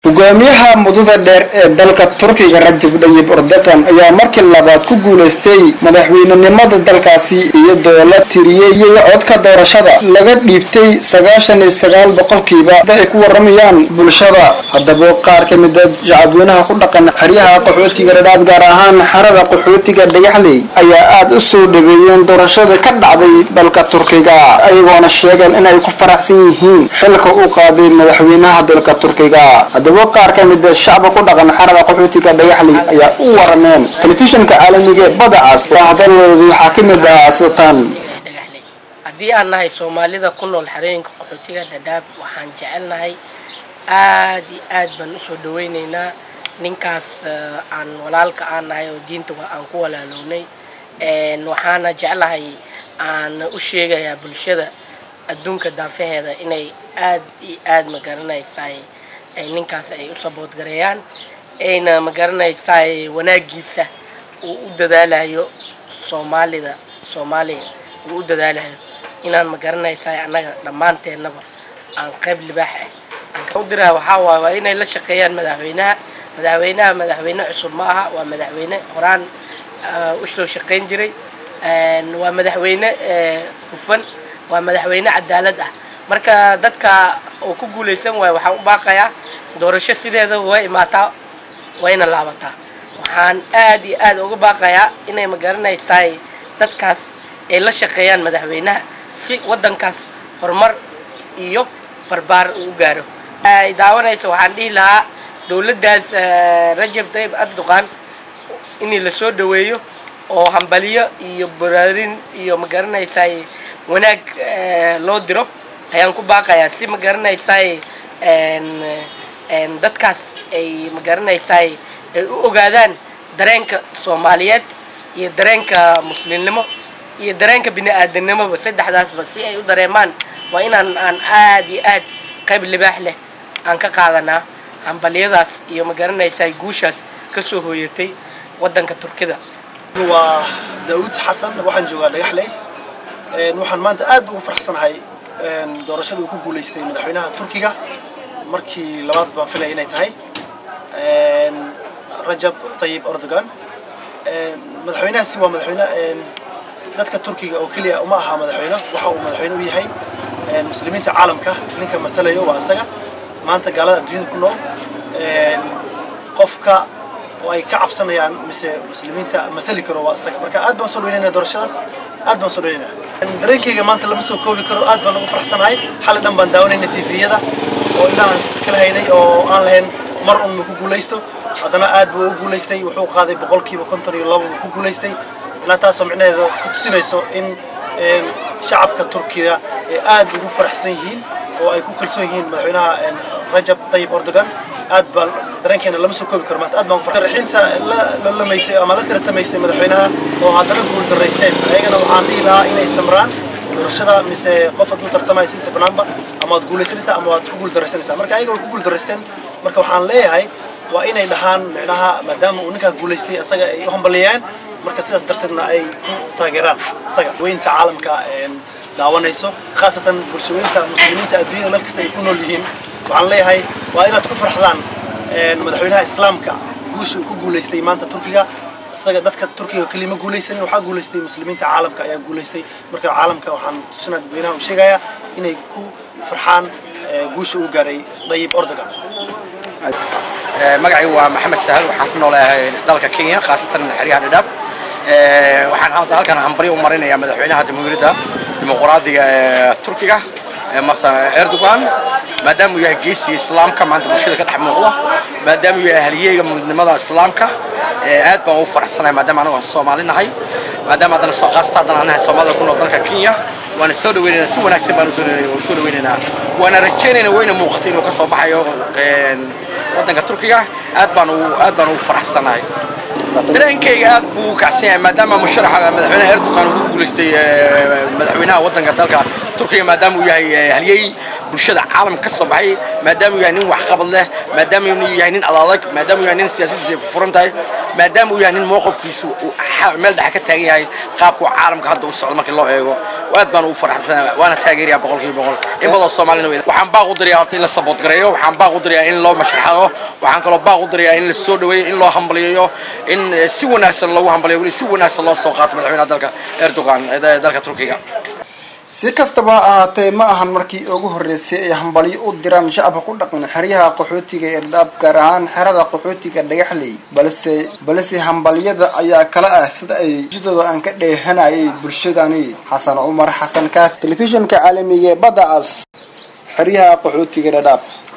hogaamiyaha mudada dheer ee dalka turkiga rajab dayib erdogan ayaa markii labaad ku guulaystay madaxweynenimada dalkaasi iyadoo la tiriyey codka doorashada laga dhiibtay sagaashan iyo sagaal boqolkiiba sida ay ku waramayaan bulshada haddaba qaar ka mida shacabweynaha ku dhaqan xeryaha qaxootiga dhadhaab gaar ahaan xerada qaxootiga dhagaxley ayaa aada u soo dhaweeyeen doorashada ka dhacday dalka turkiga ayagoona sheegeen inay ku faraxsan yihiin xilka uu qaaday madaxweynaha dalka turkiga haddaba qaar ka mida shacba ku dhaqan xerada qaxootiga dhagaxley ayaa u warameen telefishinka caalamiga ee badacas oo hadalooda waxaa ka mid ah sidatan haddii aan nahay soomaalida ku nool xerooyinka qaxootiga dhadhaab waxaan jecelnahay aad iyo aad baan usoo dhaweyneynaa ninkaas aan walaalka aan nahay oo diinta aan ku walaalownay waxaana jeclahay aan u sheegayaa bulshada adduunka daafaheeda inay aad iyo aad magaranaysaay ay ninkaas ay u saboodgareeyaan ayna magaranaysaay wanaagiisa uu u dadaalayo soomaalida soomaaliya uu u dadaalayo inaan magaranaysaay annaga dhammaanteennaba aan qayb libaax ah aan u diraa waxaa waay waa inay la shaqeeyaan madaxweynaha madaxweynaha madaxweyne cusub ma aha waa madaxweyne horaan u soo shaqayn jiray waa madaxweyne hufan waa madaxweyne cadaalad ah marka dadka oo ku guulaysan waayo waxaan u baaqayaa doorasho sideedaba way imaataa wayna laabataa waxaan aad iyo aad uga baaqayaa inay magaranaysaay dadkaas ay la shaqeeyaan madaxweynaha si waddankaas horumar iyo barbaar uu u gaaro ay daawanaysa waxaan dhihi lahaa dowladdaas rajab tayyib erdogan in la soo dhaweeyo oo hambaliyo iyo baraarin iyo magaranaysaay wanaag loo diro ayaan ku baaqayaa si magaranaysaay dadkaas ay magaranaysaay ay u ogaadaan dareenka soomaaliyeed iyo dareenka muslimnimo iyo dareenka bini-aadanimoba saddexdaasba si ay u dareemaan waa inaan aan aad iyo aad qayb libaax leh aan ka qaadanaa hambalyadaas iyo magaranaysaay guushaas kasoo hooyatay waddanka turkida waa daawud xasan waxaan joogaa dhagaxley waxaan maanta aad ugu faraxsanahay doorashada uu ku guulaystay madaxweynaha turkiga markii labaad baan filaya inay tahay rajab tayyib erdogan madaxweynahaasi waa madaxweyne dadka turkiga oo keliya uma aha madaxweyne waxa uu madaxweyne u yahay muslimiinta caalamka ninka matalayo waa isaga maanta gaalada adduunyada ku nool qofka oo ay ka cabsanayaan mise muslimiinta mathali karo waa isaga marka aad baan soo dhaweynayna doorashadaas aad baan soo dhaweynaya dareenkayga maanta lama soo koobi karo aad baan ugu faraxsanahay xalay dhan baan daawanayna tviyada oo indhahaas kala haynay oo aan lahayn mar un ku guulaysto haddana aad buu u guulaystay wuxuu qaaday boqolkiiba konton iyo laba ku guulaystay ilaa taasoo micnaheeda ku tusinayso in shacabka turkiga ay aad ugu faraxsan yihiin oo ay ku kalsoon yihiin madaxweynaha rajab tayyib erdogan aad baa dareenkeena lama soo koobi karo maanta aad baan farxinta la lamaysay ama la tiratamaysay madaxweynaha oo haddana guul daraysteen ayagana waxaan dhihi lahaa inay samraan doorashada mise qof aad u tartamaya sidisa banaanba ama waad guulaysanaysaa ama waad ku guul daraysanaysaa marka ayaga way ku guul daraysteen marka waxaan leeyahay waa inay dhahaan micnaha maadaama uu ninkaa guulaystay isaga ay u hambaliyaan marka sidaas darteedna ay ku taageeraan isaga weynta caalamka daawanayso khaasatan bulshaweynta muslimiinta adduunyada meel kasta ay ku nool yihiin waxaan leeyahay waa inaad ku farxdaan madaxweynaha islaamka guusha uu ku guulaystay maanta turkiga isaga dadka turkiga kelima guulaysanin waxaa guulaystay muslimiinta caalamka ayaa guulaystay marka caalamka waxaan tusinaa dadweynaha u sheegayaa inay ku farxaan guusha uu gaaray dayib erdogan magacaygu waa maxamed sahal waxaan ku noolahay dalka kenya khaasatan xeryaha dhadhaab waxaan hadda halkan hambari u marinayaa madaxweynaha jamhuuriyadda dimuqraadiga ee turkiga marsa erdogan maadaama uu yahay geesiga islaamka maanta bulshada ka dhex muuqda maadaama uu yahay halyeeyga midnimada islaamka aad baan ugu faraxsanahay maadaama anagu aan soomaali nahay maadaama haddana soo qaasta haddana anahay soomaalida ku nool dalka kenya waana soo dhaweynaynaa si wanaagsan baan soo dhaweynaynaa waana rajaynaynaa wayna muuqatay inuu ka soo baxayo waddanka turkiga aad baan ugu aad baan ugu faraxsanahay dareenkayga aad buu u kacsan yahay maadaama musharaxa madaxweynaha erdogan uu ku guulaystay madaxweynaha waddanka dalka turkiga maadaama uu yahay halyey bulshada caalamka ka soo baxay maadaama uu yahay nin waxqabad leh maadaama uu yahay nin adadag maadaama uu yahay nin siyaasadiisa ay furan tahay maadaama uu yahay nin mowqifkiisu meel dhexe ka taagan yahay qaabka caalamka hadda u socdo markii loo eego aad baan ugu faraxsanahay waana taageerayaa boqolkiiba boqol in badan soomaalina wey waxaan baaq u dirayaa horta in la saboot gareeyo waxaan baaq u dirayaa in loo mashaxado waxaan kaloo baaq u dirayaa in la soo dhaweeyo in loo hambaliyeeyo in si wanaagsan loogu hambaliyo weli si wanaagsan loo soo qaato madaxweynaha dalka erdogan ee dalka turkiga si kastaba ha ahaatee ma ahan markii ugu horreysay ay hambalyo u diraan shacabka ku dhaqan xeryaha qaxootiga ee dhaab gaar ahaan xerada qaxootiga dhagaxley balse balse hambalyada ayaa kala ah sida ay jidooda aan ka dheehanayay bulshadani xasan cumar xasan kaaf telefishinka caalamiga ee badda cas xeryaha qaxootiga dhadhaab